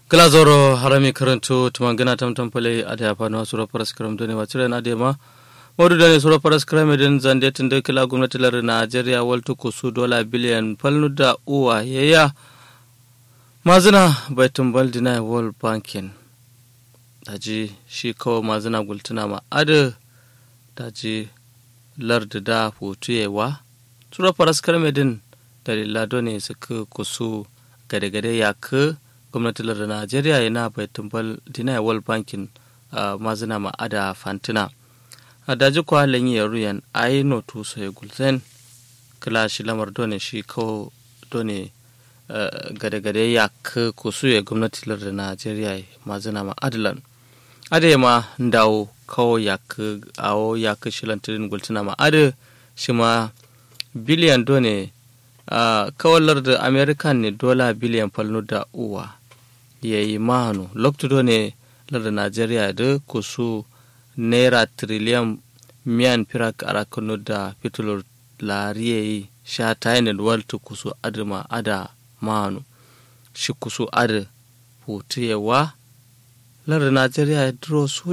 glazoro harami karanto tumangina tamtam pale ade apano sura paras karam done wachire na de ma modu dane sura paras karam den zande tinde kila gwamnati lar Najeriya waltu kusu dola biliyan palnu da uwa yaya mazina baitin baldina world banking daji shi kawo mazina gultuna ma ade daji lardi da fotuyewa sura paras karam din dalila done suka kusu gade-gade ya ka gwamnatin da najeriya yana bai tumbal dina world banking a mazina ma'ada fantina a daji kwa halin yi ruyan a yi notu sai gulzen kila shi lamar done shi kawo done gade-gade ya ka kusu ya gwamnatin da najeriya mazina ma'adalan ade ma dawo kawo ya ka awo ya ka shilantirin gultuna ma'ada shi ma biliyan done Uh, kawalar da american ne dola biliyan falno da uwa ya yi mahanu loktudo ne larda nigeria da kusu naira triliyan miyan firak arakano da fitulur lariya yi sha tayin waltu kusu adama ada mahanu shi kusu ada hutu yawa larda nigeria ya duro su